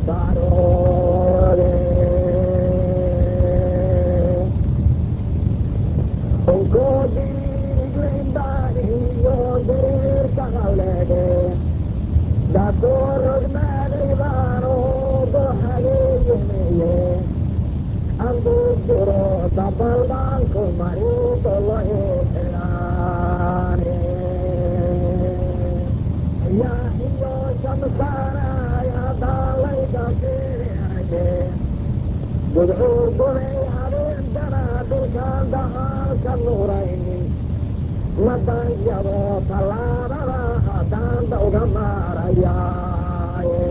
daroode onkoodiiglaynbaaniyo dariirkaqalede dakoorognaadaybaano doxadeeyemeye anduduro dabalbaanku mariidolo eelaane yaa iyo shamsaanaya daalaygakeade gudcuur gubay habeendana dhulkaan dacaalka nuraynin madaanyado tallaabada haddaanda uga maarayaaye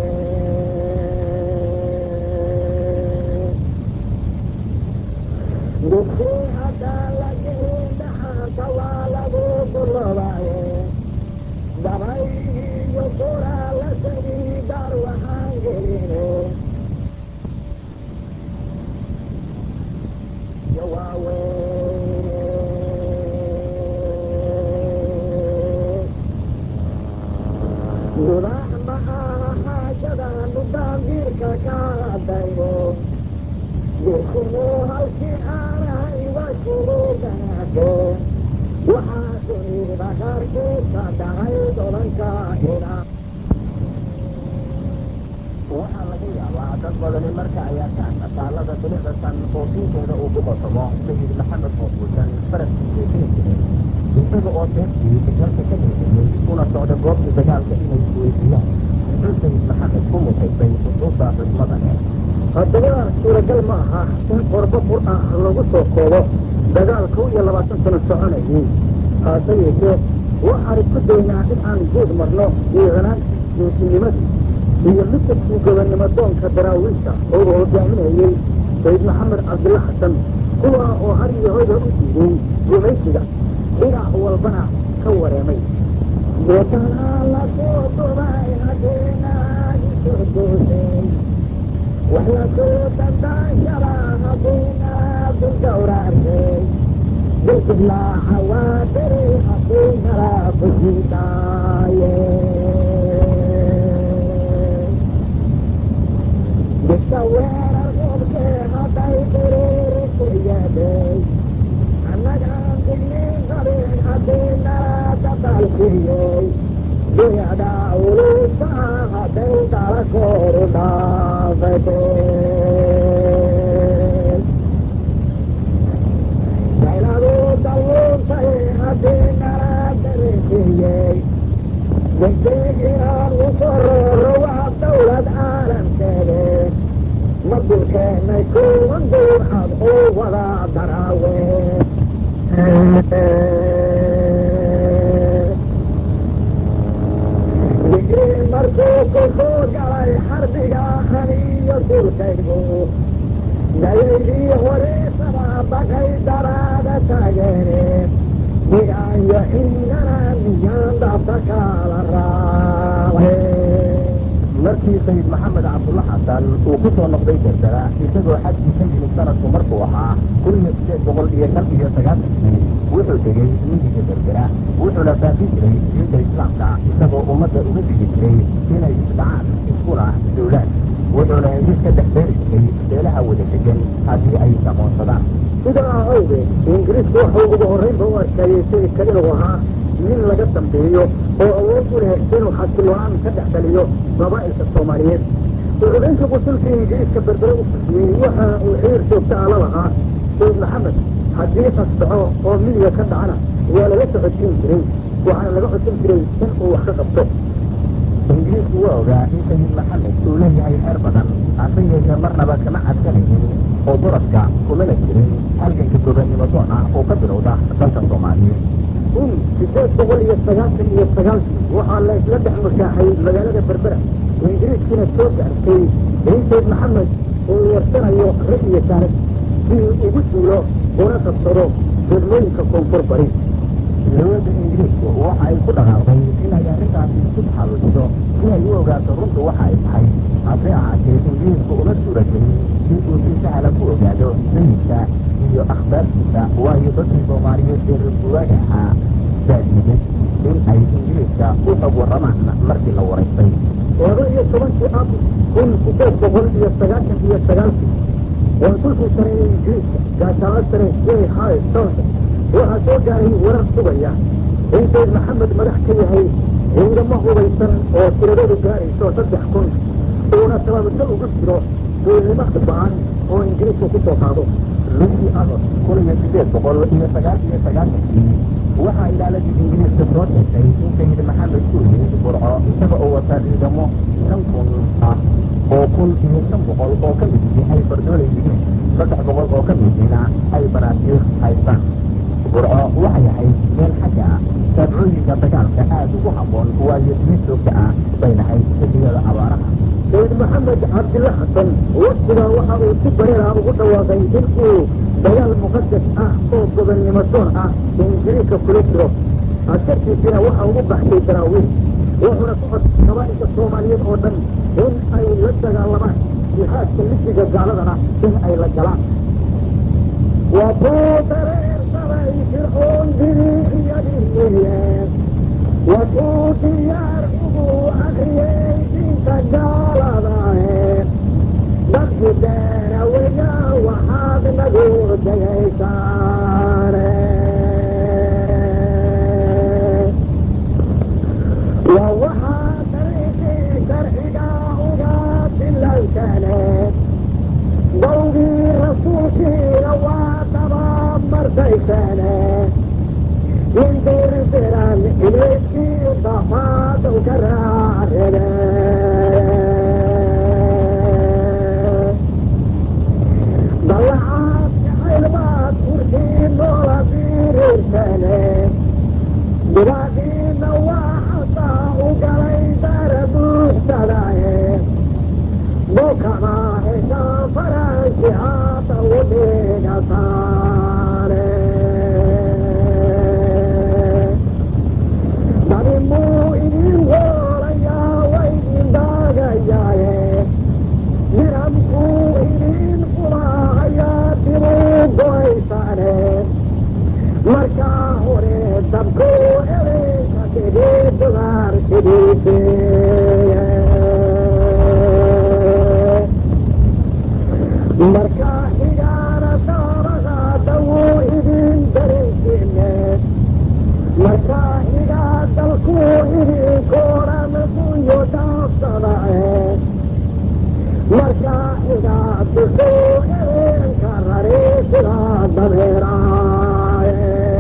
dugsi haddaan la gelin dhaxaanta waa lagu dullobaaye dabay iyo kuraa la tegi dar waxaan geline iyo waaweyne gudax ma aha xaajadaan dhudaandiirka ka hadayno dirsimuu halkii aanahay waa shuruudanaake waxaa dunida qaarkiisa dhacay dodanka ina waxaa laga yaabaa dad badani marka ay arkaan taalada bilicdasan oo diinteeda uu ku qotomo sayid maxamed oo fuusan faraskiisa keli jiray isaga oo seeftii dalka ka leelayay una socda goobta dagaalka inay isweydiiyaan muxuu sayid maxamed ku mutaysay xusuusta xusmada leh haddaba suuragal ma aha in qorbo qur ah lagu soo koobo dagaal kow iyo labaatan sano soconayay haase yeeshee waxaan isku daynaa in aan guud marno diicanaantii geesinimadii iyo midkabkii gobonnimo doonka daraawiisha oo uu hogaaminayey sayid maxamed cabdilla xasan kuwa oo har iyo hoyda u diiday gumaysiga dhinac walbana ka wareemay deetanaa la soo dumay haddeenaagi soo doosay wax la soo dandaanshada haddeenaadu gawraartay dilkiblaaca waa beri haddeenala kusidaaye didka weerar qobkee hadday diriiri ku yeedhay annagaan digniin qabin haddeenala dadaalkiyey duyada ulusa hadday dala kooru dhaafate dayladu dalluuntay haddii nala darisiiyey degdeg inaan u kororo waa dawlad caalamkeede ma dulkeennay kuwan duucad oo wada daraawe digrii markuu ku soo galay xarbiga aniyo dulkaygu dayaydii horeesaba baqay daraada taageene digaayo ciidana miyaan dhaafta kala raacay markii sayid maxamed cabdulla xasan uu ku soo noqday dardara isagoo xajkii ka yimid sanadku markuu ahaa kun iyo sideed boqol iyo shan iyo sagaashankii wuxuu tegey miyiga dardara wuxuuna baafi jiray diinta islaamka isagoo ummadda uga digi jiray inay isdhacaan iskuna duulaan wuxuuna heshiis ka dhex beeri jiray beelaha wada degan haddii ay saqoonsadaan sidaa awgeed ingiriisku wuxuu ugu horraynba u arkayey sayidka inuu ahaa nin laga dambeeyo oo awood u leh inuu xasiloaan ka dhex dhaliyo qabaa'ilka soomaaliyeed uxubaynta qusulka ingiriiska berbere u fusiyey waxa uu xiriir joogta ah la lahaa sayid maxamed haddii qasdaco oo miyiga ka dhacana waa lala socodsiin jiray waxaana laga codsan jiray in uu wax ka qabto ingiriisku waa ogaa in sayid maxamed uu leeyahay xeer badan hase yeeshee marnaba kama cadsanaynin oo duradka kumana jirin halganka gobonnimo doon ah oo ka bilowda dalka soomaaliyeed kun sideed boqol iyo sagaashan iyo sagaalkii waxaa la isla dhex mushaaxay magaalada berbera ingiriiskiina soo gaartay in sayd maxamed uu warsanayo rag iyo saanad si uu ugu duulo una qabsado degmooyinka koonfur bari dowladda ingiriisku waxa ay ku dhaqaaqday inay arrintaasi isku taxallujiso si ay u ogaato runtu waxa ay tahay hase ahaatee ingiriisku uma suura gelin in uu si sahla ku ogaado sayidka iyo akhbaartiisa waayo dadkii soomaaliyeed ee reer guuraaga ahaa baa diiday in ay ingiriiska u xog warramaan markii la waraystay laba iyo tobankii ab kun sideed boqol iyo sagaashan iyo sagaalkii konsulkii sare ee ingiriiska gaashaalo sare j hay solda waxaa soo gaaray warar sugaya in sayd maxamed madax ka yahay ciidamo hubaysan oo tiradoodu gaarayso saddex kun uuna sababto ugu jiro duulnimo baan oo ingiriisku ku soo qaado bishii agost kun iyo sideed boqol iyo sagaal iyo sagaashankii waxaa ilaaladii ingiriiska soo sheegtay in sayid maxamed uu yimid burco isaga oo wata ciidamo shan kun ah oo kun iyo shan boqol oo ka midihii ay fardoolay yihiin saddex boqol oo ka midihiina ay banaasiir haystaan burco waxay ahayd meel xagga ah saabcooyinka dagaalka aad ugu habboon waayo biyo joogta ah bay lahayd xilliyada abaaraha sayid maxamed cabdilla xasan waktigaa waxa uu si bareera ugu dhawaaqay in uu dagaal muqadas ah oo gobonnimo doon ah ingiriiska kula jiro askartiisina waxa ugu baxsay daraawiil wuxuuna ku codsay qabaa'ilka soomaaliyeed oo dhan in ay la dagaalamaan jihaadka lijiga gaaladana in ay la galaan waa kuu dareersaday fircoon diriiciyadiiye waa kuu diyaar ugu akriyey diinta gaaladae dadki deeraweya waxaad nagu degaysaane waa waxaa dariiqii sharciga uga dilaysane dawgii rasuulkiina waa dabamartaysane indirdiran ilayskii dafaadaw ka raarebe dallacaad jacaylbaad kurkii noola diriirsane dibaadiina waa xasaa u galay dara buuxsadaye bukana heshaa faranki haata u dhigasaane dani muu idin hoolayaa waydin daagayaaye niramkuu idin fulaahayaa dibuu goysaane markaa hore dabkuu elinka sidii dugaarsidiisee markaa xigaana daabaqaada wuu idin daraysiine markaa xigaa dalkuu idinkoodhan dunyo dhaafsadae markaa xigaa duxuu elinka rari sidaa dabeeraaye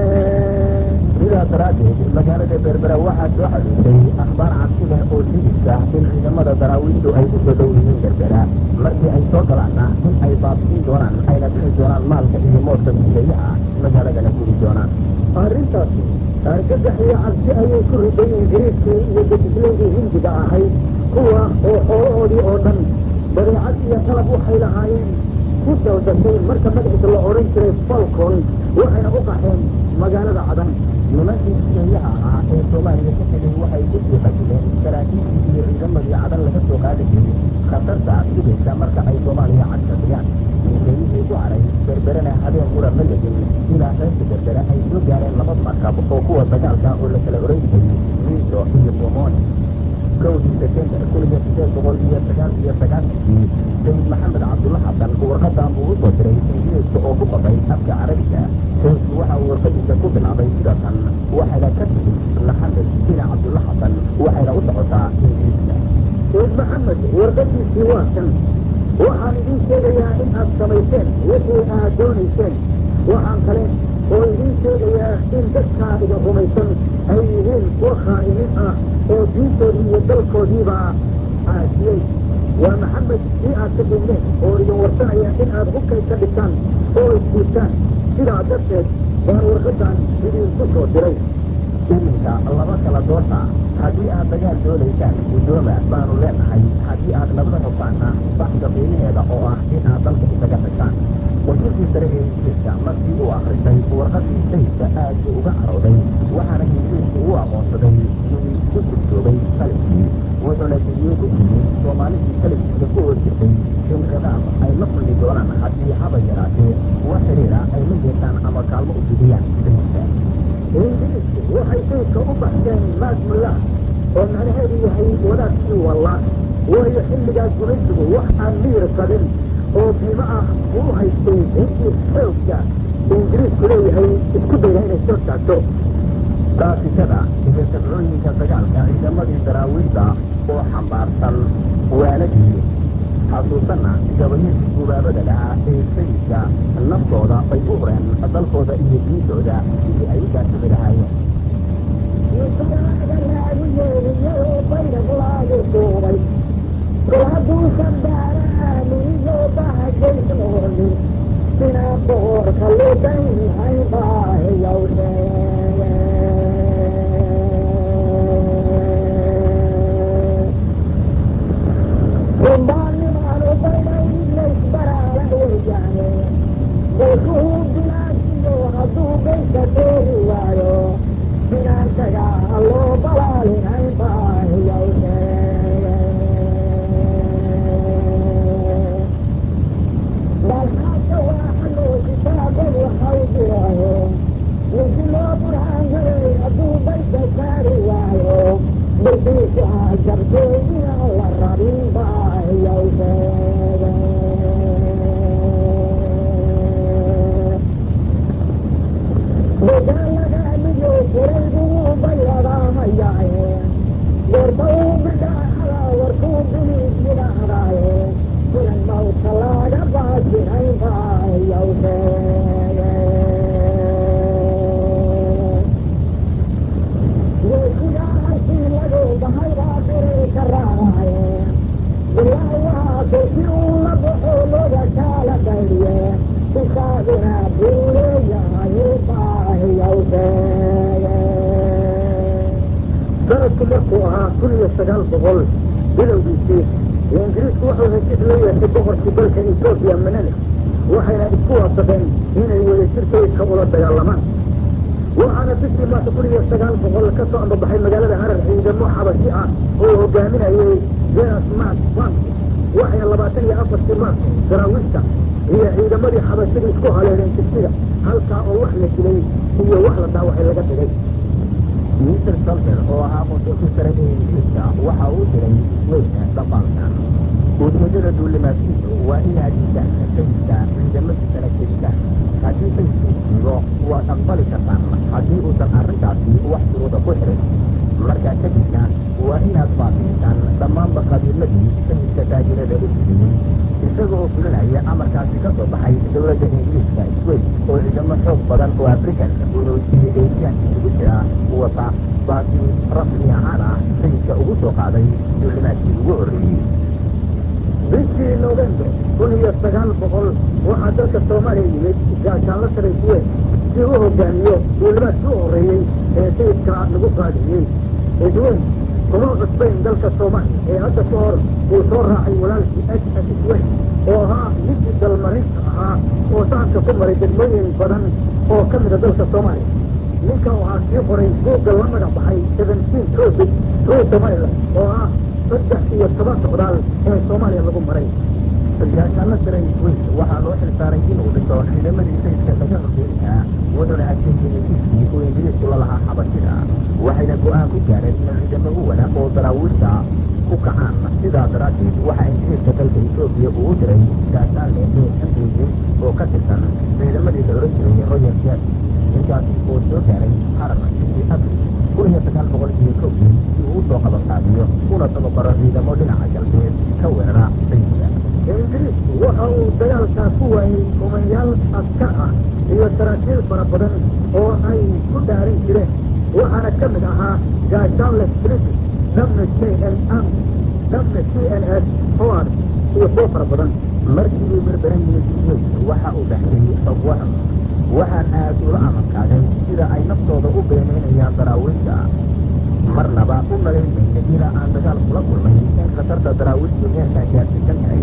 sidaa daraaddeed magaalada berbera waxaa soo xadhiisay akhbaar cabsi leh oo sheegaysa in ciidamada daraawiishtu ay ku soo dhow yihiin berbera markii ay soo galaanna in ay baabi'in doonaan ayna bixi doonaan maalka iyo moodka miisayaha magaaladana guri doonaan arrintaasi argagax iyo cabsi ayay ku riday ingiriiskii iyo dejisleydii hindiga ahayd kuwa oo xoolahoodii oo dhan badeecad iyo qalab waxay lahaayeen ku daldashay marka magaciisa la odhan jiray falcon waxayna u qaxeen magaalada cadan nimankii miisayaha ahaa ee soomaaliya ka tegay waxay ku sii qajileen saraakiishii iyo ciidamadii cadan laga soo qaadayay khatarta sugaysa marka ay soomaaliya cadfadhiyaan miisayihii ku haray berberena habeen qura ma legin ilaa reerka berbere ay soo gaareen laba markab oo kuwa dagaalka oo la kala oran jiray miiso iyo bomone kowdii sebtembar kun iyo sideed boqol iyo sagaal iyo sagaashankii sayid maxamed cabdulla xasan warqadan buu u soo diray ingiriiska oo ku qoray afka carabiga sayidku waxa uu warqadiisa ku bilaabay sida tan waxayna ka timid maxamed sina cabdulla xasan waxayna u socotaa ingiriiska sayid maxamed warqadiisii waa kan waxaan idiin sheegayaa in aad samayseen wixii aad doonayseen waxaan kale oo idiin sheegayaa in dadkaa idin rumaysan ay yihiin kuwa khaa'iniin ah oo diintoodii iyo dalkoodiiba caasiyey waa maxamed kii aad ka digneen oo idin warsanaya in aad hubkay ka dhigtaan oo isdiibtaan sidaa darteed baan warqadan idinku soo diray iminka laba kala doorta haddii aad dagaal doonaysaan guddooma baanu leenahay haddii aad nabada rabtaanna baxda qiimaheeda oo ah in aad dalka isaga tagtaan wasulkii sare ee ingiriiska markii uu akhristay warqadii sayidka aad buu uga carooday waxaana ingiriisku u aqoonsaday nin ku guddoobay taliskii wuxuuna digniin ku siiyey soomaalidii taliskiisa ku hoos jirtay in ciqaab ay la kulmi doonaan haddii haba yaraatee wax xiriira ay la yeeshaan ama kaalmo u fidiyaan sayidka ingiriisku waxay sayidka u baxseen xilligaas gumaysigu wax aan miyir qabin oo biimo ah uu haystay intii xoogga ingiriisku leeyahay isku dayna inay soo taagto daafishada iyo sabcooyinka dagaalka ciidamadii daraawiida oo xambaarsan waaladii xasuusanna gabayadii gubaabada lahaa ee sayidka naftooda bay u hureen dalkooda iyo diintooda sidii ay u daasami lahaayeen insalaaga laagu yeediyadoo baydhaq laagu duubay kol hadduusan baara aaminiyo bahagaysan oonin sinaa boqorka ludan hay baahiyow sheege rumbaanimaanu baydhaw idlaysbaraala weeyaane golkuhuu bilaasiyo hadduu gaysa teegi waayo binaantaga loo balaalinay baahiyow sheege balxaadka waaxa loo kitaabad waxau dirayo ninki loo burhaangaday hadduu baysa saari waayo baytiisu ah jabtay inaan la rabin baahiyow sheege dagaalagaamiyo furay buu bayladaamayaye gorba uu bidhaacada warkuu biliid yidhaahdaaye filan mawdka laaga baajinay baahiyow sheege geesigaa harkii lagu bahay baa biray ka raacaaye bilaawaha kolkii uu la baxo loga kaala dhaydiye isaaguna buu leeyahay baahiyow sheege sanadku markuu ahaa kun iyo sagaal boqol bilowgiisii ingiriisku wuxuu heshiis la yeeshay boqorkii dalka etoobiya menelik waxayna isku waafaqeen inay wadajir sayidka ula dagaalamaan waxaana bishii maarta kun iyo sagaal boqol ka soo ambabaxay magaalada harar ciidamo xabashi ah oo hogaaminayay jenas mat bank waxayna labaatan iyo afartii maarta daraawiishta iyo ciidamadii xabashida isku haleeleen jigsiga halkaa oo wax la dilay iyo wax la dhaawacay laga dhigay mister salter oo ahaa qonsulkii sare ee ingiriiska waxa uu diray isweyne dhaqaalkan ujeedada duulimaadkiisu waa inaad diidaan sayidka ciidamadiisana kedisaan haddii sayidku diido waad aqbali kartaan haddii uusan arrintaasi wax shuruuda ku xirin markaa kadibna waa inaad baabiisaan dhammaanba qabiiladii sayidka taajirada u siiyey isaga oo fulinaya amarkaasi ka soo baxay dowladda ingiriiska sweyn oo ciidamo xoog badan oo african urus iyo eesiyaan isugu jira wata baasi rasmi ahaan ah sayidka ugu soo qaaday duulimaadkii ugu horreeyey bishii november kun iyo sagaal boqol waxaa dalka soomaaliya yimid gaashaanla sare isweyn si u hogaamiyo duulimaadkii u horreeyey ee sayidka lagu qaadiyey isweyn kuma cusbayn dalka soomaaliya ee hadda ka hor uu soo raacay walaalkii h s isweyn oo ahaa ninkii dalmarinta ahaa oo sahanka ku maray degmooyin badan oo ka mida dalka soomaaliya ninka waxaa sii qoray buugga la magac baxay seventeen tropic through somaliland oo ah saddex iyo toban socdaal ee soomaaliya lagu maray gaashaanla sare isweyn waxaa loo xilsaaray inuu dhiso ciidamadii sayidka laga horgeyn lahaa wuxuuna adkeeyey heshiiskii uu ingiriisku la lahaa xabashida waxayna go'aan ku gaareen in ciidamo u wanaag oo daraawiishta ku kacaan sidaa daraaddeed waxaa ingiriiska dalka etoobiya uu u diray gaashaanle lee xambuuye oo ka tirsan ciidamadii la ohan jiray royal jasi ninkaasi oo soo gaaray harar bishii abril kun iyo sagaal boqol iyo kowdii si uu usoo qabanqaabiyo una tababaro ciidamo dhinaca galbeed ka weerara sayidka ingiriisku waxa uu dagaalkaa ku waayey kumanyaal askar ah iyo saraakiil fara badan oo ay ku dhaarin jireen waxaana ka mid ahaa gaashaanle british dhamna j n m dhamna c n s howard iyo kuwo fara badan markii uu berbera yimid isweyn waxa uu baxshay xog waran waxaan aad ula amankaagay sida ay naftooda u beenaynayaan daraawiishta marnaba u malayn mayna ilaa aan dagaal kula kulmay in khatarta daraawiishtu heerkaan gaarsiisan tahay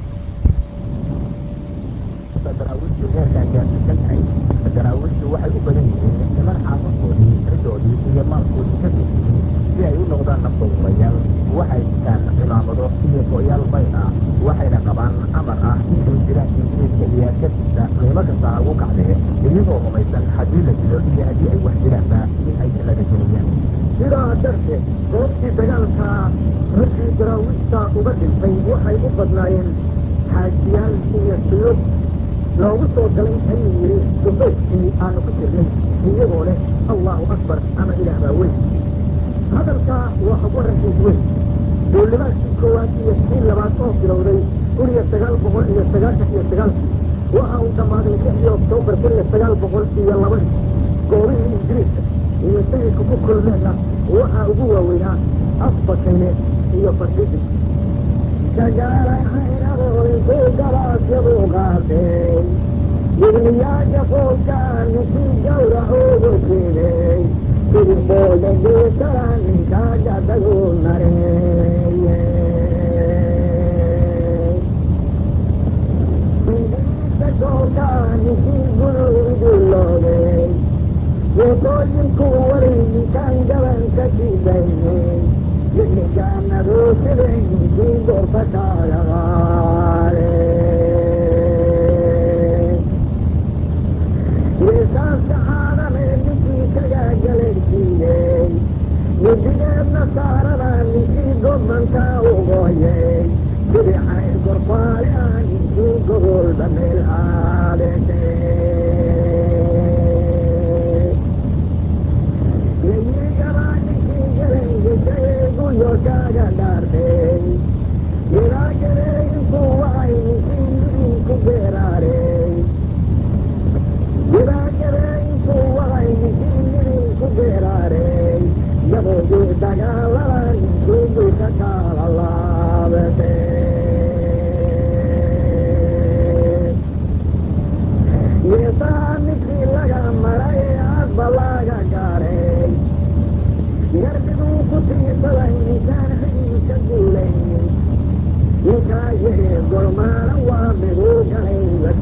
daraawiishtu heerkaan gaarsiisan tahay daraawiishtu waxay u badan yihiin niman xaafaskoodii ridoodii iyo maalkoodii ka tegiyey si ay u noqdaan naftoodulayaal waxay sitaan cimaamado iyo go'yaal bayd ah waxayna qabaan amar ah intay jiraan ingiriiska iyo askartiisa qiimo kasta ha ugu kacdee iyagoo rumaysan haddii la dilo iyo haddii ay wax jiraanba in ay jannada gelayaan sidaa darteed goobtii dagaalka raggii daraawiishta uga dhintay waxay u badnaayeen xaajiyaal iyo suyuub noogu soo galay ayuu yidhi dubayskii aanu ku jirnay iyagoo leh allahu akbar ama ilaah baa weyn hadalkaa waa xog warankiis weyn duulimaadkii koowaad iyo kii labaad oo bilowday kun iyo sagaal boqol iyo sagaashan iyo sagaalkii waxa uu dhammaaday lixdii oktoobar kun iyo sagaal boqol iyo labadii goobihii ingiriiska iyo sayidku ku kulmeenna waxaa ugu waaweynaa afbakayle iyo fardhidin shagaalay caynabooyinku galaasyadu qaatay digniyaasha foolkaan ninkii gawracoodu jiray sidii booda geesara ninkaa gadadu nareeye ingiriista goolkaa ninkii guluuduloogay yeekooyinku waray ninkaan gabanka jidaynay yinigaanadoo siday ninkii goorta kaaga qaade yeesaaska caadamee ninkii kagaa galegsiiyey midigeedna saarada ninkii gobankaa ugooyey sidii cayr gorfaale ah ninkii gogolba meel aadesay yayigabaa ninkii galangisay guryo kaaga dhaartay ilaa gareeyinku waay ninkii midinku geeraarey ilaa gareeyinku waay ninkii midinku geeraarey gaboogii dagaalada ninkii dulka kaala laabatay yeesaa ninkii laga maray aadba laga gaadhay garbiguu ku tiirsaday ninkaan xidinka guulaynin ninkaa yidhi golmaana waa miduu galay la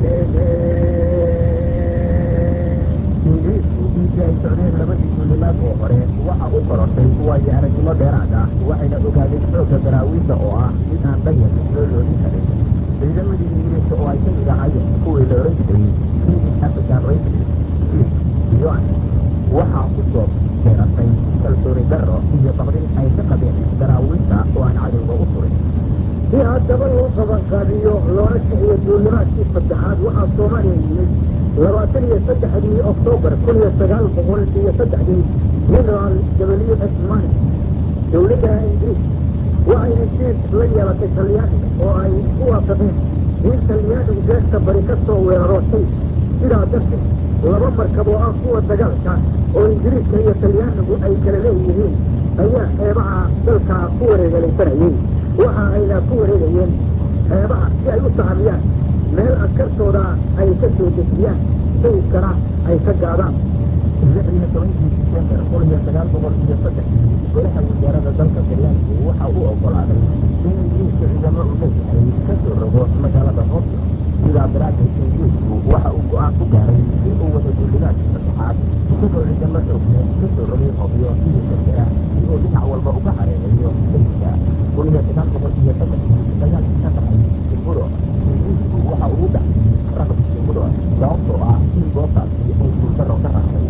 ingiriisku intii ay socdeen labadii duulimaad oo hore waxa u korortay waayo aragnimo dheeraad ah waxayna ogaadeen xoogga daraawiisha oo ah mid aan danyarka loo loodin karin ciidamadii ingiriiska oo ay ka mid ahaayeen kuwii la ohan jiray british african rangers fleet yon waxaa ku soo beeratay kalsooni darro iyo baqdin ay ka qabeen daraawiisha oo aan cadowga u turin si haddaba loo qabanqaabiyo loona kiciyo duulimaadkii saddexaad waxaa soomaaliya yimid labaatan iyo saddexdii oktoobar kun iyo sagaal boqol iyo saddexdii generaal w s mani dowladda ingiriis waxay heshiis la yeelatay talyaaniga oo ay isku waafaqeen in talyaanigu beesta bari ka soo weeraro sayf sidaa darteed laba markab oo ah kuwa dagaalka oo ingiriiska iyo talyaanigu ay kala leeyihiin ayaa xeebaha dalka ku wareegalaysanayey waxa ayna ku wareegayeen xeebaha si ay u sahamiyaan meel askartooda ay ka soo dejiyaan sayfkana ay ka gaadaan lix iyo tobankii disembar kun iyo sagaal boqol iyo saddexdii golaha wasaarada dalka talyaanigu waxa uu oggolaaday in ingiriiska ciidamo uu leeyahay ka soo rogo magaalada moscow sidaa daraaddeed ingiriisku waxa uu go-aan ku gaaray in uu wada duulimaadkii saddexaad isagoo ciidamo xoog leh ka soo rogay hobyo iyo berbera si uu dhinac walba uga hareereeyo sayidka kun iyo sagaal boqol iyo saddexdii dagaalkii ka dhacay timuro ingiriisku waxa uu u dhacday raqbi timuro sababtoo ah in goobtaasi ay guuldarro ka raacday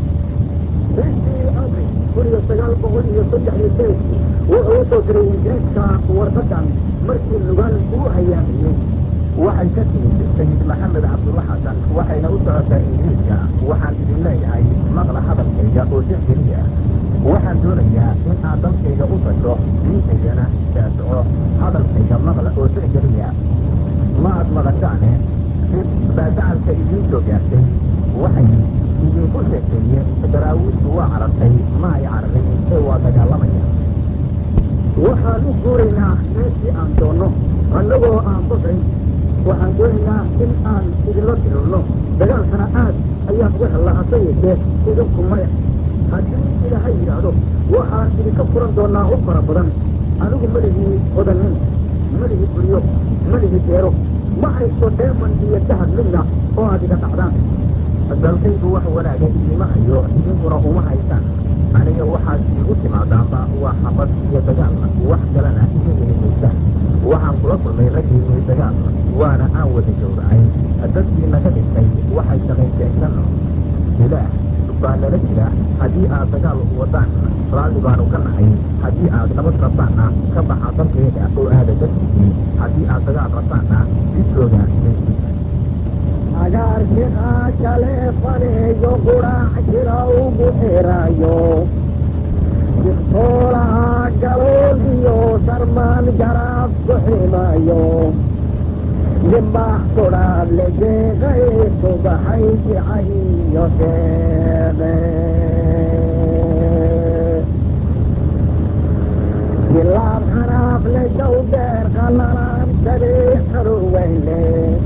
bishii abril kun iyo sagaal boqol iyo saddexdii sayidku wuxuu u soo diray ingiriiska warqadan markii nugaal uu hayaamayey waxay ka timid sayid maxamed cabdulla xasan waxayna u socotaa ingiriiska waxaan idin leeyahay maqla hadalkayga oo tixgeliya waxaan doonayaa in aad dalkayga u tasho diintaydana daasoco hadalkayga maqla oo tixgeliya ma aad maqashaane si baadacalka idiin soo gaartay waxay idinku sheekeeyeen daraawiishtu waa carartay ma ay cararin ee waa dagaalamaya waxaan u guuraynaa meeshii aan doonno annagoo aan baqayn waxaan doonaynaa in aan idinla dirurno dagaalkana aad ayaan uga hellaa hase yeeshee idinku maya haddii ilaahay yidhaahdo waxaan idinka furan doonaa hub fara badan anigu melihii hodannin melihii guryo melihii beero ma haysto dheeman iyo dahab midna oo aad iga dhacdaan dalkaygu wax wanaaga idiima hayo idinkuna uma haysaan aniga waxaad iigu timaadaanba waa xabad iyo dagaal wax kalena iga heli maysaan waxaan kula kulmay raggiinnii dagaal waana aan wada gowracay dadkii naga dhintay waxay shaqaysteen janno ilaah baa nala jira haddii aad dagaal wadaan raalli baanu ka nahay haddii aad nabad rabtaanna ka baxa dalkeeda oo aada dalkiisii haddii aad dagaal rabtaanna jidkooda meeshiisa agaarkiqaa jaleefaneeyo quraac jira ugu xirayo jirtoolaha galooliyo sarmaan garaab ku ximayo dimbax kudhaab lejeeqay subaxay jicayo sheeqe jilaab xanaaf le jawdeer qalalaan sadii xaruweyle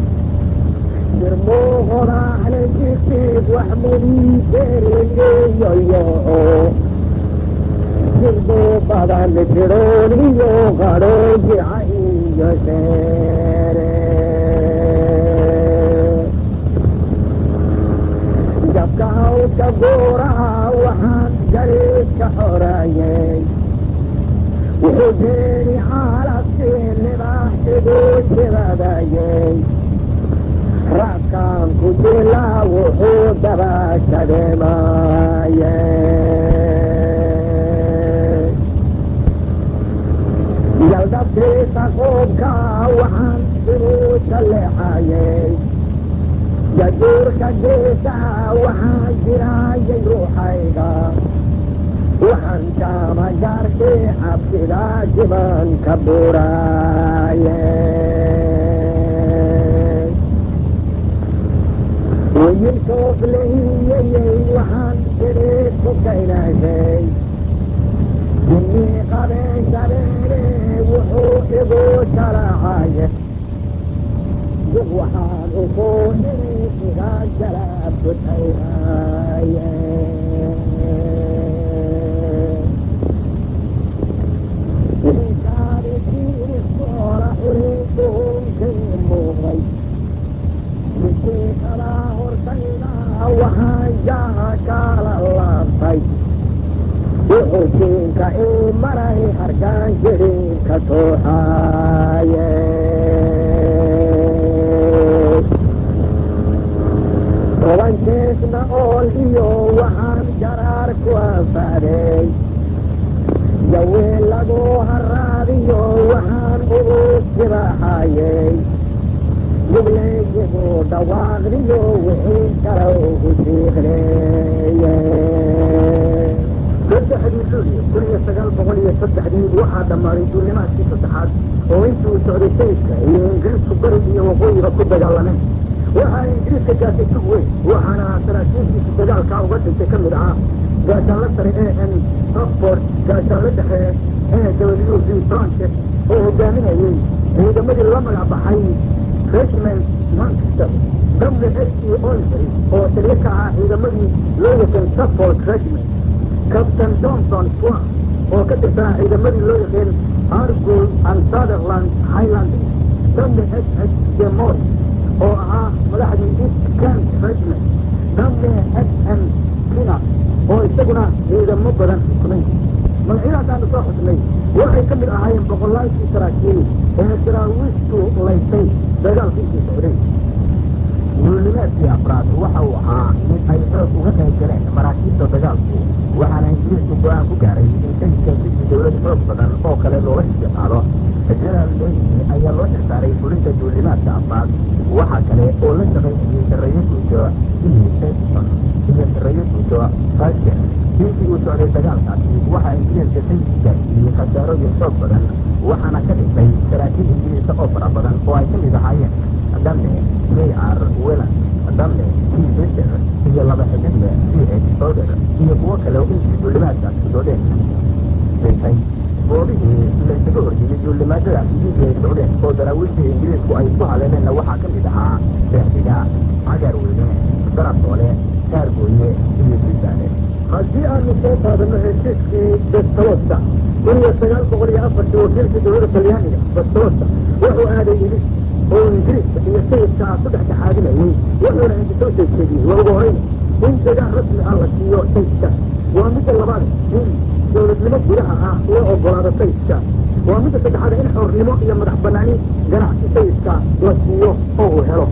jirmuuqodaahle jisiid wax mudiideeriyeyoyoco jirduu badan jirooniyo qadhoo jica iyo sheere jabka hawdka guuraha waxaan gariidka xoraayey wuxuu jeeni caalabkii libaaxiduu jibadayey raadkaan ku jilaa wuxuu dabaashademaaye yaldhabtiisa qoobkaa waxaan inuu jalleexayey jajuurka geesaha waxaan jiraayay ruuxayga waxaan jaamagaarkii cabsidaa jimanka buraaye wayilkoof lahiyayey waxaan jiriid ku kaynaashay jinnii qabeen shabeene wuxuu igu jalacaye dib waxaan ukuu iri igaa jalaabkutayaaye wiikaadisiiniskoola xuriinkuhunkii muuqday jidkii kalaa hortayda waxaan jaha kaala laabtay wuxuu jiinka ii maray harkaan jiriinka tooxaaye tobankeesna ool iyo waxaan jaraar ku anfaaday jaween lagu haraadiyo waxaan ugu jibaaxayey mugleeyigu dhawaaqdiyo wixii kale ugu siiqleeye saddexdii luulyo kun iyo sagaal boqol iyo saddexdii waxaa dhammaaday duulimaadkii saddexaad oo intii uu socday sayidka iyo ingiriisku bari iyo waqooyiba ku dagaalameen waxaa ingiriiska gaasay tug weyn waxaana saraakiishiisa dagaalkaa uga dhintay ka mid ahaa gaashaanla sare e n oxford gaashaanla dhexe e w v frances oo hogaaminayey ciidamadii la magac baxay regiment manchester w s e olbury oo taliyo ka ahaa ciidamadii loo yaqaan suffolk regiment captain johnson swan oo ka tirsanaa ciidamadii loo yaqeen argol and sutherland highland w s h demori oo ahaa madaxdii east kent regiment w s m kina oo isaguna ciidamo badan xukumay magacyadaas aanu soo xusnay waxay ka mid ahaayeen boqolaalkii saraakiil ee saraawiishtu laysay dagaalku intii socday duulimaadkii afraad waxa uu ahaa mid ay xoog uga qayb galeen maraakiibta dagaalku waxaana ingiriisku go-aan ku gaaray in sayidka sidii dowlad xoog badan oo kale looga sii qaado jenaraal leyni ayaa loo xilsaaray fulinta duulimaadka afraad waxaa kale oo la shaqaynayay sarreeyo guuto e edson iyo sarreeyo guuto fashen intii uu socday dagaalkaasi waxaa ingiriiska sayidku gaarsiiyey khasaarooyin xoog badan waxaana ka dhintay saraakiil ingiriisa oo fara badan oo ay ka mid ahaayeen dame mayar welan dame t biser iyo laba xidigle c h oder iyo kuwo kale oo intii duulimaadkaasi socdeen dhintay goobihii laysaga horyimid duulimaadadaasi intii ay socdeen oo daraawiishii ingiriisku ay isku haleeleenna waxaa ka mid ahaa seexdiga cagar weyne darasoole kaargooye iyo sisaale haddii aanu soo qaadano heshiiskii bestalosta kun iyo sagaal boqol iyo afartii wakiilkii dowladda talyaaniga bestalosta wuxuu aaday ilis oo ingiriiska iyo sayidka ah ku dhexdhexaadinayey wuxuuna inta soo jeedjeediyey waa ugu horeyna in dagaal rasmi ah la siiyo sayidka waa midda labaad in dowladnimo gudaha ah loo ogolaado sayidka waa midda saddexaad in xornimo iyo madax banaani ganacsi sayidka la siiyo oo uu helo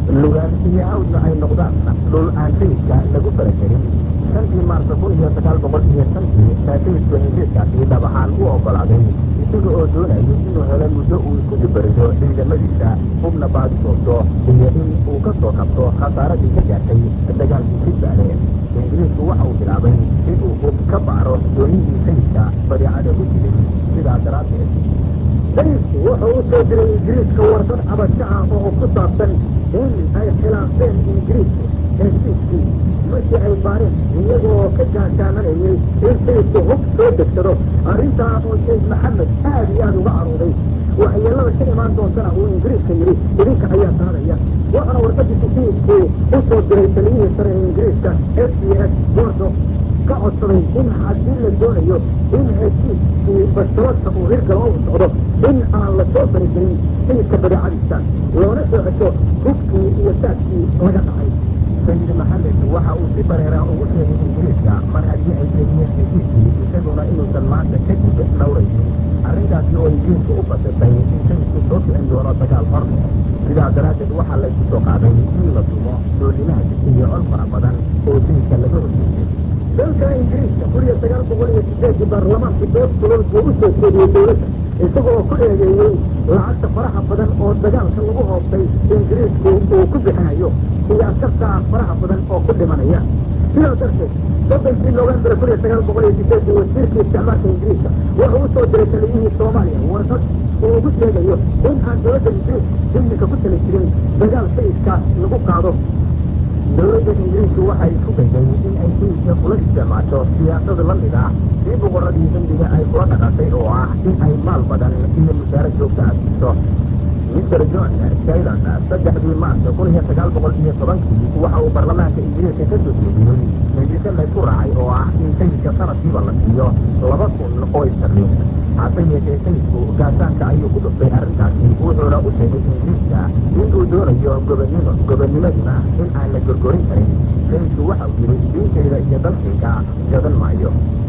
lugaan iyo hawdna ay noqdaan dhul aan sayidka lagu faragelin shantii maarsa kun iyo sagaal boqol iyo shantii baa sayidku heshiiskaasi dhab ahaan u oggolaaday isaga oo doonayay inuu helo muddo uu isku dibarido ciidamadiisa hubna baadi doonto iyo in uu ka soo kabto khasaaradii ka gaartay dagaalkii jidbaale ingiriisku waxa uu bilaabay in uu hub ka baaro doonihii sayidka badeecada ku jiray sidaa daraaddeed sayidku wuxuu u soo diray ingiriiska warqad cabasho ah oo ku saabsan in ay khilaafeen ingiriisku heshiiskii markii ay baareen iyagoo ka gaashaamanayay in sayidku hub soo degsado arrintaa oo sayid maxamed aad iyo aada uga carooday waxyeelada ka imaan doontana uu ingiriiska yidhi idinka ayaa qaadaya waxaana warqadiisa sayidku u soo diray taliyihii sare ee ingiriiska f b s bordo ka codsaday in haddii la doonayo in heshiiskii bastabadka uu hirgalo u socdo in aan la soo faragelin sayidka badeecadiisa loona soo cesho hubkii iyo saadkii laga dhacay sayid maxamed waxa uu si bareeraa ugu sheegay ingiriiska mar haddii ay jebiyeen heshiiskii isaguna inuusan maanta kadib dhowraynin arrintaasi oo ingiriisku u fasirtay in sayidku soo kicin doono dagaal hor leh sidaa daraaddeed waxaa laysu soo qaaday in la tumo doolimaad iyo col fara badan oo sayidka laga horjeeday dalka ingiriiska kun iyo sagaal boqol iyo sideedii baarlamaanku dood kulol buu u soo jeediyey dowladda isagoo ku eedeeyey lacagta faraha badan oo dagaalka lagu hoobtay ingiriisku uu ku bixinayo iyo askarta faraha badan oo ku dhimanaya sidaa darteed soddonkii novembar kun iyo sagaal boqol iyo sideedii wasiirkii isticmaalka ingiriiska wuxuu u soo diray taliyihii soomaaliya warqad uu ugu sheegayo in aan dowladda ingiriisku iminka ku tali jirin dagaal sayidka lagu qaado dowladda ingiriisku waxay isku dayday in ay sayidka kula isticmaasho siyaasad la mid ah sii boqorradii hindiga ay kula dhaqantay oo ah in ay maal badan iyo mushaaro joogto ah siiso mister john shaylon saddexdii maarsa kun iyo sagaal boqol iyo tobankii waxa uu baarlamaanka ingiriiska ka soo jeediyey hindise laysku raacay oo ah in sayidka sanadkiiba la siiyo laba kun oo istarliin hase yeeshee sayidku gaashaanka ayuu ku dhuftay arrintaasi wuxuuna u sheegay ingiriiska in uu doonayo gobonnimo gobannimaduna in aan la gorgorin karin sayidku waxa uu yidhi diintayda iyo dalkayga gadan maayo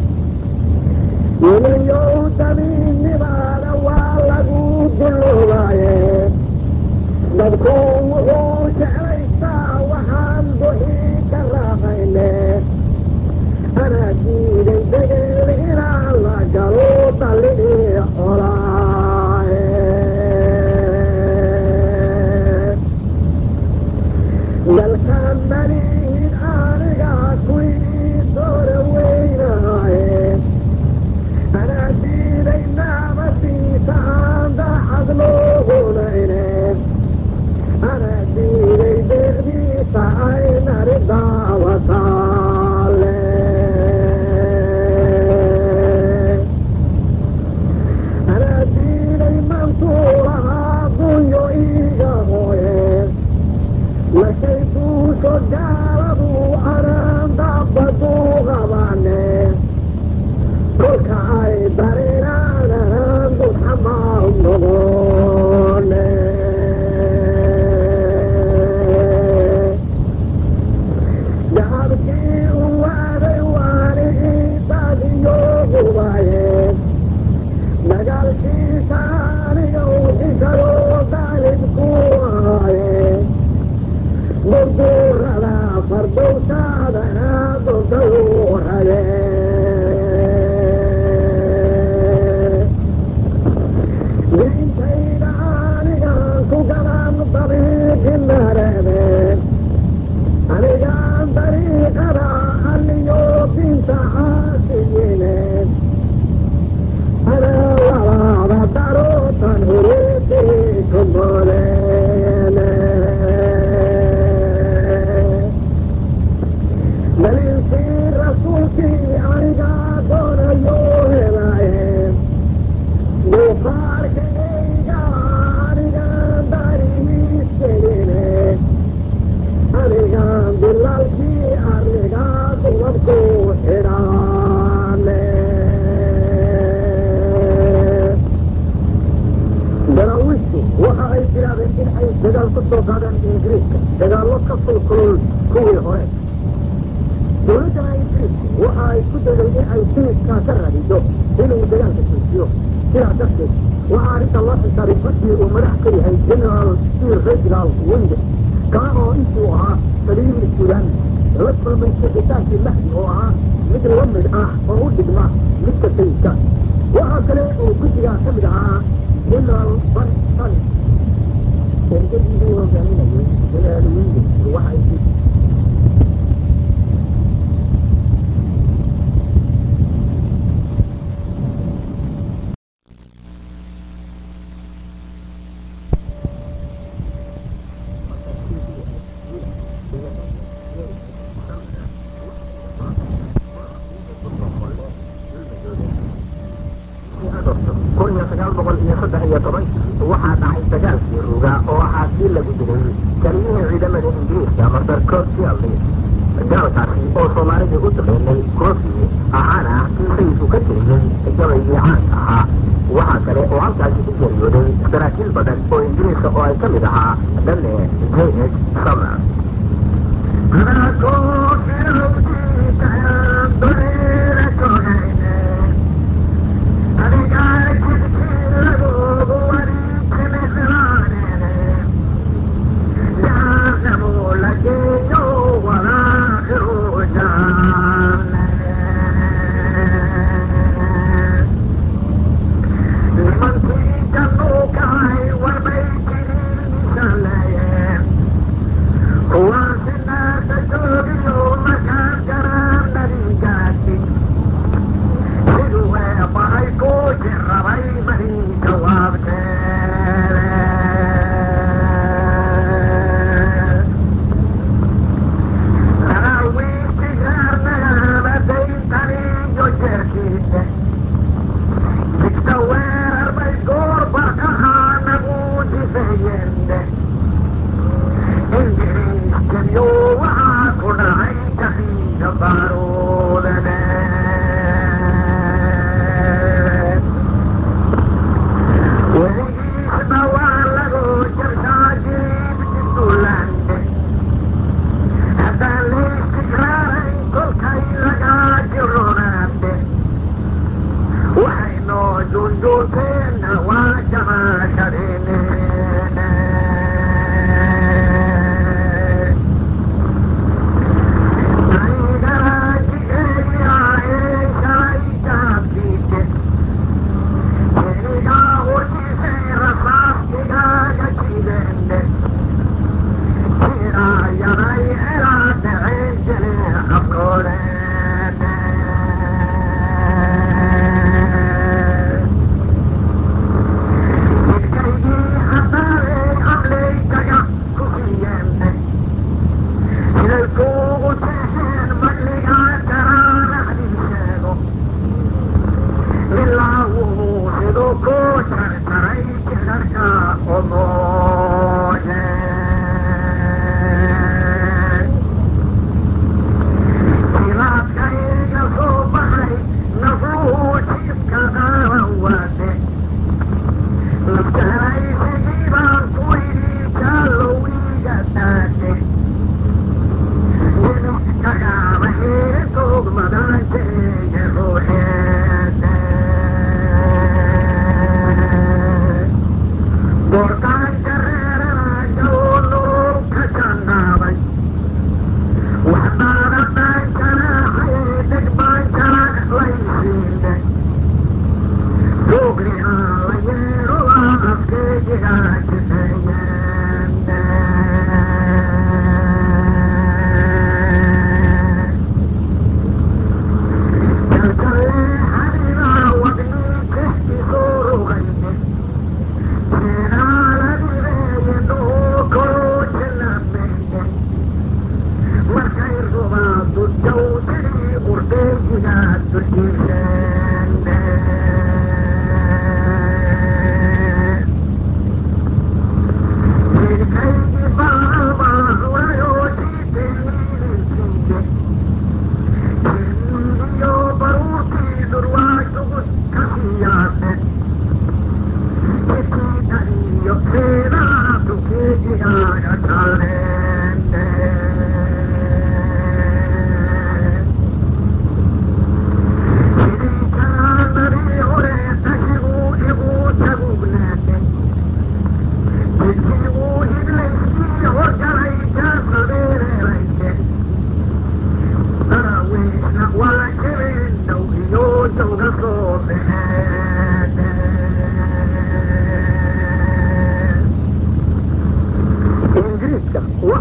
inayow dabiinnimaada waa lagu dulloobaye dadku wuxuu jeclaystaa waxaan duxi ka raaqayne anaa diiday degel inaan la galo dallii colaaye dalka malihid aniga kuwii doora weynaaye anaa diiday naamadiisa aan daacad loogunayne anaa diiday deeqdiisa ay nari daawataale anaa diiday mansuulahaa dunyo iiga hooye markay duusho gaaladu anaan dabbadu qabane kolka ay dareeraan anaan dulxamaal noqone dacabkii u waaday waani iidadiyo gubaye dagaalkiisa aniga uxisado daalibku aaye durdurada fardowsaadana dodau raye diintayda anigaan ku galan dabiiqinareebe anigaan dariiqada alliyo dinta caasiyine anaa labaada darootan hureedii kumoleene daliilkii rasuulkii anigaa doonayo helaaye duufaarkayga anigaan dariiskeline anigaan dilaalkii arrigaa dubabku xidhaane daraawiishtu waxa ay bilaabeen in ay dagaal ku soo qaadaan ingiriiska dagaallo ka kulkulul kuwii hore dowladdana ingiriisku waxa ay ku dayday in ay sayidkaa ka raadiso inuu dagaalka joojiyo sidaa darteed waxaa arrinta loo xisaabay guddigii uu madax ka yahay generaal sir reginald winde kaa oo intuu ahaa taliyihii suudaan la kulmay sixitaankii mahdi oo ahaa mid la mid ah oo u dhigma midka sayidka waxaa kale oo guddigaa ka mid ahaa generaal ban sali ergadii uu hogaaminayay generaal williams waxay kun iyo sagaal boqol iyo saddex iyo tobankii waxaa dhacay dagaalkii ruga oo ahaa kii lagu dilay taliyihii ciidamada ingiriiska masar corsiali dagaalkaasi oo soomaalidii u taqeenay kofi ahaana ah kii sayidku ka tiriyey gabaygii caanka ahaa waxaa kale oo halkaasi ku geeriyooday saraakiil badan oo ingiriiska oo ay ka mid ahaa dhanne jh summer kuwaasi naasa joogiyo markaas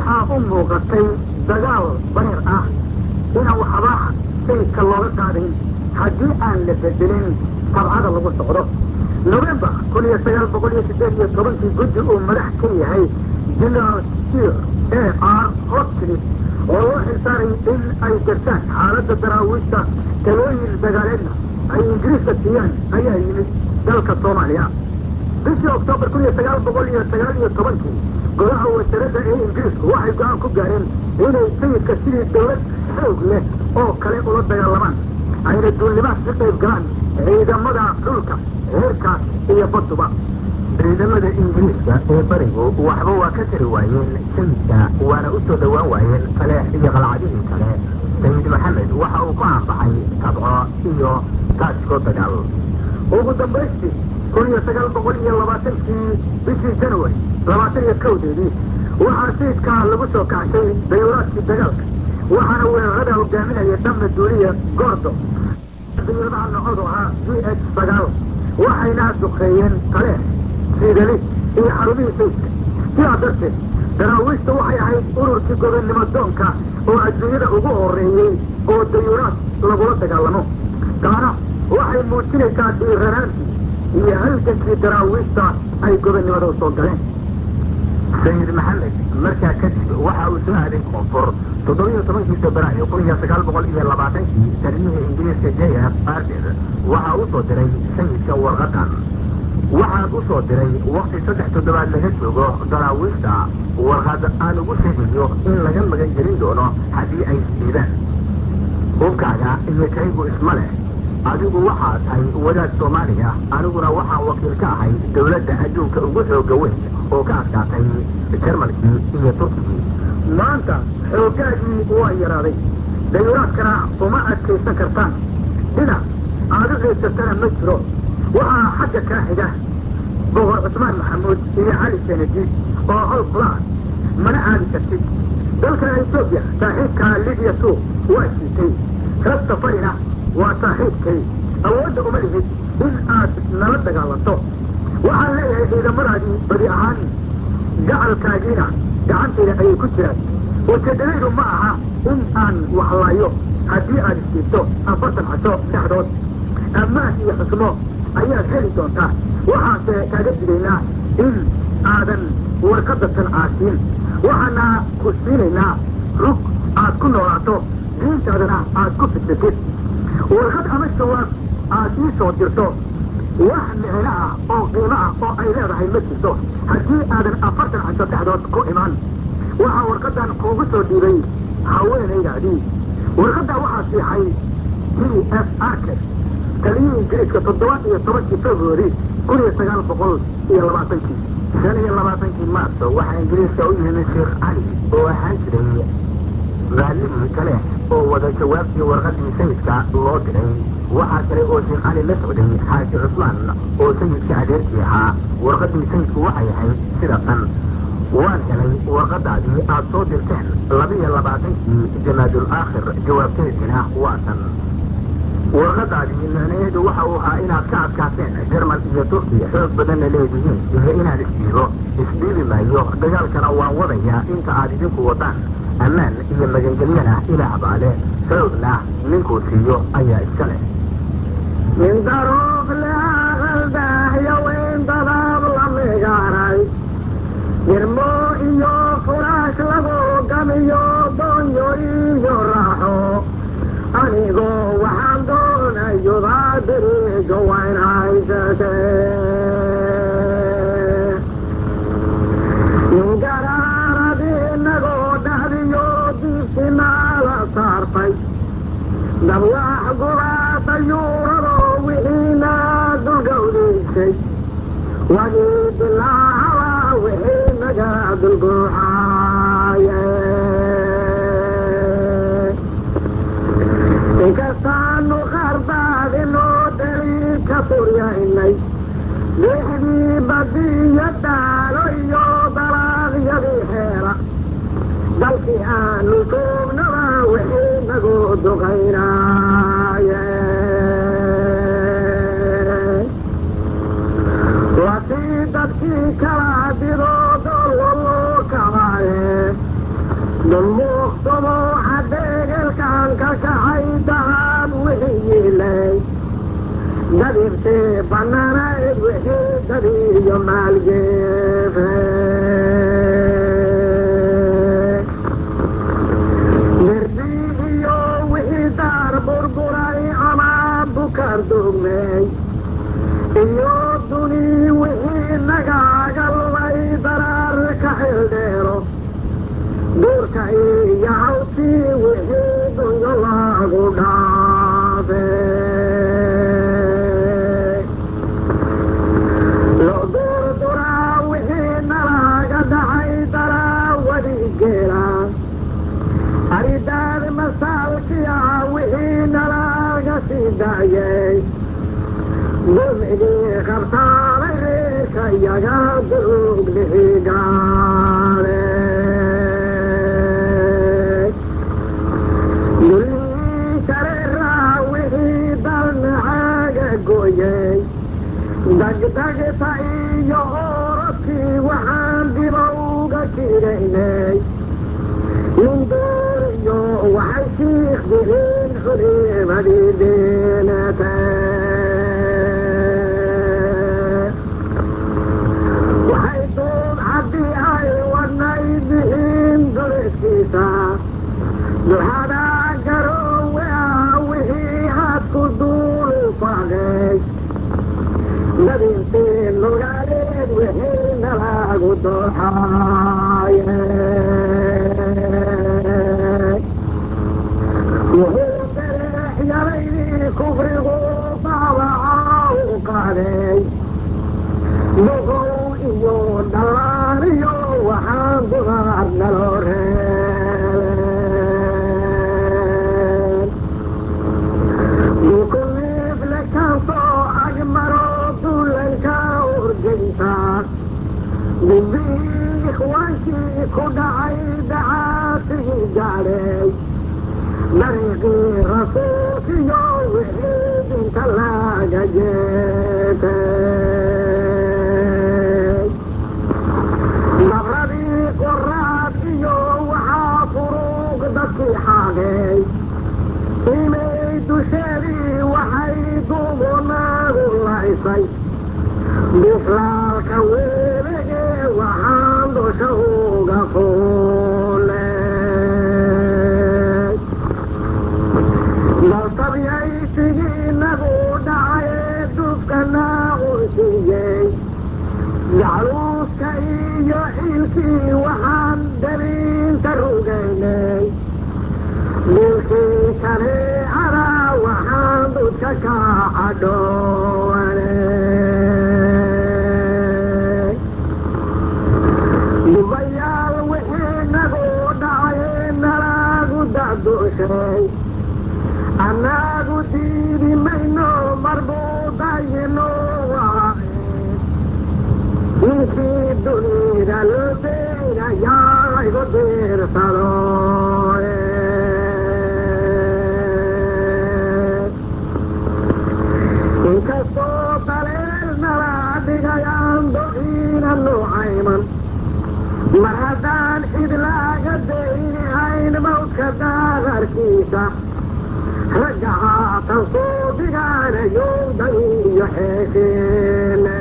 waxaa u muuqatay dagaal bareer ah inaan waxba sayidka looga qaadayn haddii aan la bedelin tabcada lagu socdo november kun iyo sagaal boqol iyo siddeed iyo tobankii guddi uu madax ka yahay general sir a r hotcliffe oo loo xilsaaray in ay gartaan xaaladda daraawiishta talooyin dagaaleedna ay ingiriiska siiyaan ayaa yimid dalka soomaaliya bishii oktoobar kun iyo sagaal boqol iyo sagaal iyo tobankii golaha wasaaradda ee ingiriisku waxay go-aan ku gaareen inay sayidka sidii dawlad xoog leh oo kale ula dagaalamaan ayna duulnimaad ka qayb galaan ciidamada dhulka heerka iyo baduba ciidamada ingiriiska ee barigu waxba waa ka tari waayeen sayidka waana u soo dhowaan waayeen taleex iyo qalcadihii kale sayid maxamed waxa uu ku aanbaxay tabco iyo taajko dagaal ugu dambaystii kun iyo sagaal boqol iyo labaatankii bishii january labaatan iyo kowdeedii waxaa sayidka lagu soo kacshay dayuuraadkii dagaalka waxaana weerarada hogaaminaya dhamna duuliya goordo dayuuradaha nocodu ahaa g h sagaal waxayna duqeeyeen taleex siidali iyo xarumihii sayidka sidaa darteed daraawiishta waxay ahayd ururkii gobonnimo doonka oo adduunyada ugu horeeyey oo dayuuraad lagula dagaalamo taana waxay muujinaysaa dhiiranaantii iyo halgankii daraawiishta ay gobonnimada u soo galeen sayid maxamed markaa kadib waxa uu soo aaday koonfur toddobiyo tobankii febraayo kun iyo sagaal boqol iyo labaatankii taliyihii ingiriiska j f arder waxaa u soo diray sayidka warqadan waxaan u soo diray wakti saddex toddobaad laga joogo daraawiishta warqad aan ugu sheegayo in laga magan gelin doono haddii ay isdiidaan hubkaaga iyo kaygu isma leh adigu waxaa tahay wadaad soomaaliya aniguna waxaan wakiil ka ahay dawladda adduunka ugu xooga weyn oo ka adkaatay jarmalkii iyo turkigii maanta xooggaagii waa yaraaday dayuuraadkana uma adkaysan kartaan dhinac aad u xiigsatana ma jiro waxaa xagga kaa xiga boqor cusmaan maxamuud iyo cali senadi oo hol kula ah mana aadi kartid dalka etoobiya saaxiibka libiya suuq waa siitay rag safarina waa saaxiibkay awoodda uma lihid in aad nala dagaalanto waxaan leeyahay ciidamadaadii badi ahaan gacalkaagiina gacantayda ayay ku jiraan ujeedadaydu ma aha in aan waxlaayo haddii aad istiibto afartan casho dhexdood ammaan iyo xusmo ayaad heli doontaa waxaanse kaaga digaynaa in aadan warqadda tan caasiin waxaana ku siinaynaa rug aad ku noolaato diintaadana aad ku fidsatid warqad ama jawaab aad ii soo dirto wax micno ah oo qiimo ah oo ay leedahay ma jirto haddii aadan afartan casho dhexdood ku imaan waxaa warqadan kuugu soo dhiibay haweenaydaadii warqadda waxaa siixay g f arker taliyihii ingiriiska toddoba iyo tobankii february kun iyo sagaal boqol iyo labaatankii shan iyo labaatankii maarso waxaa ingiriiska u yimid sheekh cali oo ahaan jiray raalligii kale oo wada jawaabtii warqadii sayidka loo diray waxaa kale oo sheekh cali la socday xaaji cusmaan oo sayidka adeerkii ahaa warqadii sayidku waxay ahayd sida tan waan helay warqadaadii aad soo dirteen labiyo labaatankii jamaadul aakhir jawaabteediina waa tan warqadaadii micnaheedu waxa uu ahaa inaad ka adkaateen jerman iyo turkiya xoog badanna leedihiin iyo inaan isdhiibo isdhiibi maayo dagaalkana waan wadayaa inta aad idinku wadaan ammaan iyo magangelyana ilaah baa leh xoogna ninkuu siiyo ayaa iska leh min daruuq leaqaldahyo weyn dadaab la migaaray jirmo iyo furaash lagu gamiyo doonyo iyo raaxo anigoo waxaan doonayudaa diriijo wayn haysate garaaradi inagoo dhahdiyo diibtinaala saartay dabwax gubaada yuurado wixiina dulgawdiisay wagii bilaahaba wixii naga dulguuxaaye inkastaanu qardaadinoo daliil ka furyaynay lixdii badiyo daalo iyo dalaaqyadii heera dalkii aanu joognaba wixii nagu duqaynaaye watii dadkii kala didoo dolwaloo kabaaye dulmuuqsamo xadeegelkaan ka kacay dacaan wixii yiilay dabibtee bannaanayd wixii dabiiyo maalgeefe derbi iyo wixii daar burburay ama bukar dugmey iyo duni wixii nagaaga lumay daraar ka xildheero duurka iyo hawtii wixii dunyo lagu dhaafe lo durduraa wixii nalaga dhacay daraawadi geela aridaad masaalkiya wixii nalaga sii daayay dulmigii qabtaanay reerka iyaga duruglihigaale dulmii shareeraa wixii dalnacaaga gooyey dagdagta iyo orodkii waxaan dibowga kidaynay nin dooriyo waxay shiikh dihiin xulimadii deenatay waxay duub haddii ay wadnay dihiin duliskiisa duxada garoowe ah wixii hadku duulu fagay dabintii lugaaleed wixii nalagu dooxaaye wuxuu dareex yaraydii kufrigu daabaca u qaaday duqow iyo dhallaan iyo waxaan dumaar naloo reebeen dukuliifle kaasoo agmaro dulanka urgaysa dibbii ikhwaankii ku dhacay dacaasigii gaadhay dariiqii rasuulkiyo wixii dinta laga jeetay dabradii qoraad iyo waxaa furuuq dadkii xaagay imay dusheedii waxay duubunaadu laysay bislaalka weelege waxaan dusha uga fuulay daltabyaysigii nagu dhacaye dufkana unsiiyey jacluuska iyo ciilkii waxaan dabiinta rugaynay dilkii kaneecada waxaan dudka ka cadhowanay dubayaal wixii nagu dhacaye nalagu dacdushay annagu diidi mayno marbuudayino waaye ninkii dunida loo deynayaa igu diirsado inkastoo daleel nala dhigayaan dogiina nuucayman mar haddaan cid laaga dayni hayn mawdka daadarkiisa ragga haatan soo dhigaanayo dan iyo xeesheene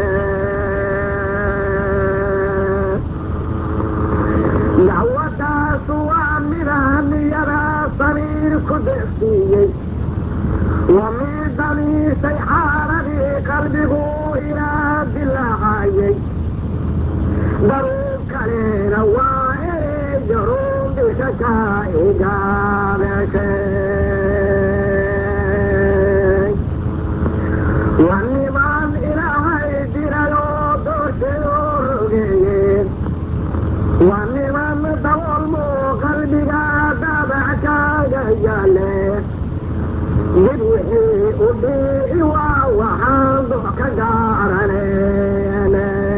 dacwadaasu waa midaan niyadaa sariir ku deqsiiyey waa mid damiisay xaaladii qalbigu ilaa dilaacayay daruub kalena waa ereeyo ruundisha ka igaabeshay waa niman ilaahay dirayoo doortay oo rogeeyeen waa niman daboolmo qalbiga daabac kaaga yaale mid wixii u dhiici waa waxaan dox ka gaaraneen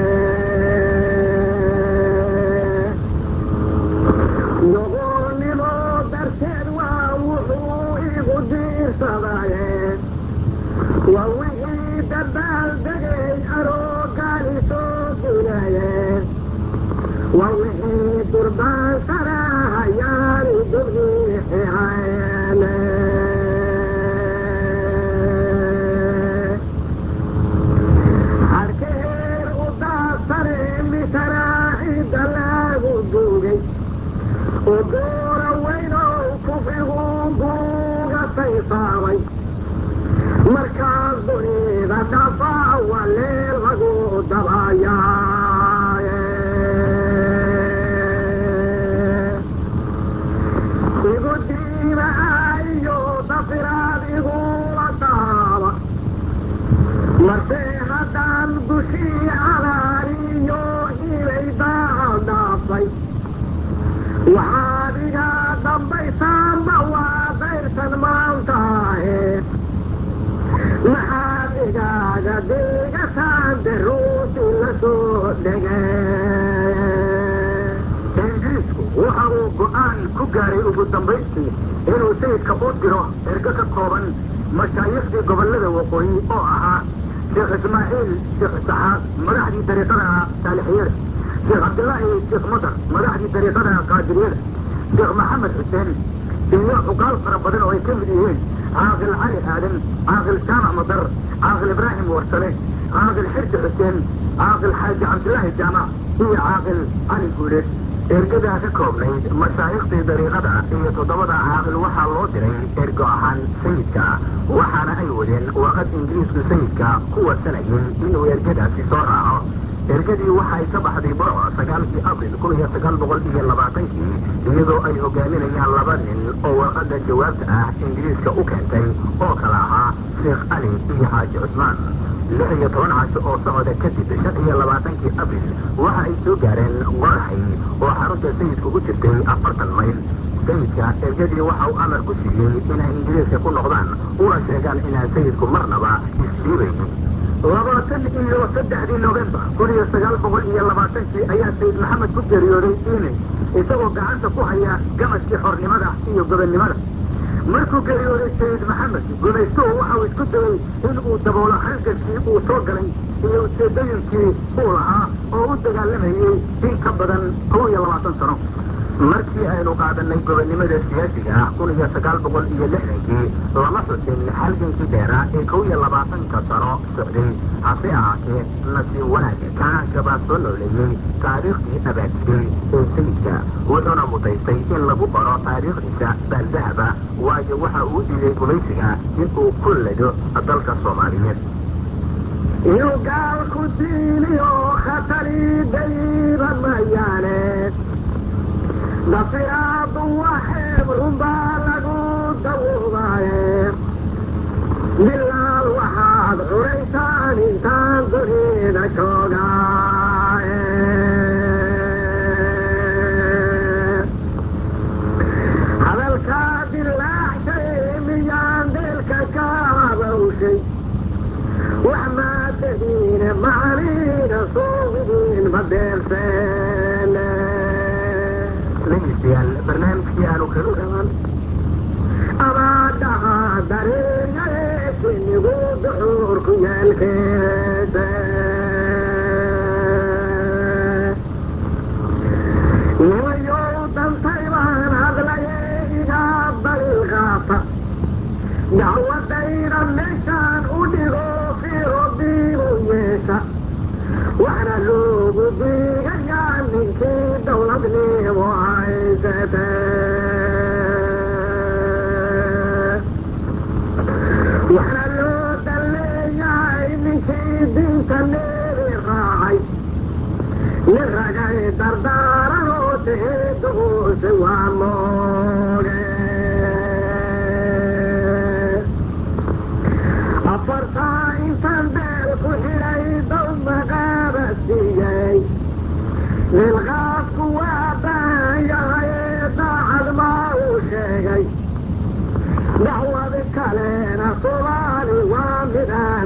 doqonnimo darteed waa wuxuu igu diirsadaye waa wixii dabaal degay aroogaani soo dunaye waa wixii durbaansanaha ugoora weynow kufrigu buuga saysaabay markaas dunida dhafa wale lagu dabayaa igu diima iyo dafiraad igula taaba marse haddaan dushii cadaariyo inay daadhaafay waxaad iga dambaysaanba waa dayrtan maantaahe maxaad igaaga deegataan daruusi la soo dhege ingiriisku waxa uu go'aan ku gaaray ugu dambaystii inuu sayidka u diro ergo ka kooban mashaayiikhdii gobollada waqooyi oo ahaa sheekh ismaaciil sheekh isxaaq madaxdii dariiqada saalixiyada sheekh cabdillaahi sheekh madar madaxdii dariiqada qaadiriyada sheekh maxamed xuseen iyo cuqaal fara badan oo ay ka mid yihiin caaqil cali aadan caaqil jaamac madar caaqil ibraahim warsale caaqil xirsi xuseen caaqil xaaji cabdillaahi jaamac iyo caaqil cali guuleed ergadaa ka koobnayd mashaayikhtii dariiqada iyo toddobada caaqil waxaa loo diray ergo ahaan sayidka waxaana ay wadeen warqad ingiriisku sayidka ku warsanayay inuu ergadaasi soo raaco ergadii waxay ka baxday burco sagaalkii abril kun iyo sagaal boqol iyo labaatankii iyadoo ay hogaaminayaan laba nin oo warqadda jawaabta ah ingiriiska u keentay oo kala ahaa sheekh cali iyo xaaji cusmaan lix iyo toban casho oo socda kadib shan iyo labaatankii abril waxa ay soo gaareen qoraxay oo xarunta sayidka u jirtay afartan mayl sayidka ergadii waxa uu amar ku siiyey inay ingiriiska ku noqdaan una sheegaan inaan sayidku marnaba isdhiibaynin labaatan iyo saddexdii novembar kun iyo sagaal boqol iyo labaatankii ayaa sayid maxamed ku geeriyooday iilin isagoo gacanta ku haya gamaskii xornimada iyo gobonnimada markuu geeriyooday sayid maxamed gumaystuhu waxa uu isku dayey in uu daboolo halgankii uu soo galay iyo ujeedooyinkii uu lahaa oo u dagaalamayey in ka badan kow iyo labaatan sano markii aynu qaadanay gobonnimada siyaasiga ah kun iyo sagaal boqol iyo lixdankii lama xusin halgankii dheeraa ee kow iyo labaatanka sano socday hase ahaatee nasiib wanaag kacaanka baa soo nooleeyey taariikhdii abaadsiday ee sayidka wuxuuna mutaystay in lagu qoro taariikhdiisa baaldahaba waayo waxa uu diiday gumaysiga inuu ku lado dalka soomaaliyeed iyo gaalku diiniyo khatari dayba mayaane dafiraadu waxeeb runbaa lagu dawoobaye bilaal waxaad curaysaan intaan dunida joogaaye hadalkaa dilaacshay miyaan deelka ka habawshay wax maadadiine macaniina suugidiin badeelseene dhegeystayaal barnaamijkii aanu kaga dhamaan abaadhaha dareeyaye sinigu duxuurku yeelkeese nimayow dantay baan hadlaye igaa balilqaata dacwadayda meeshaan u dhigo firobiibu yeesha waxna loogu diigayaa ninkii dawladnimo haysate waxna loo dalleeyahay ninkii diinta neebi raacay nin ragay dardaaranoo teheeduuse waa mooge afartaa intaan beel ku xidhay dow maqaaba siiyey dilqaadku waa baahan yahay daacad maa uu sheegay dacwad kalena subaali waa midaan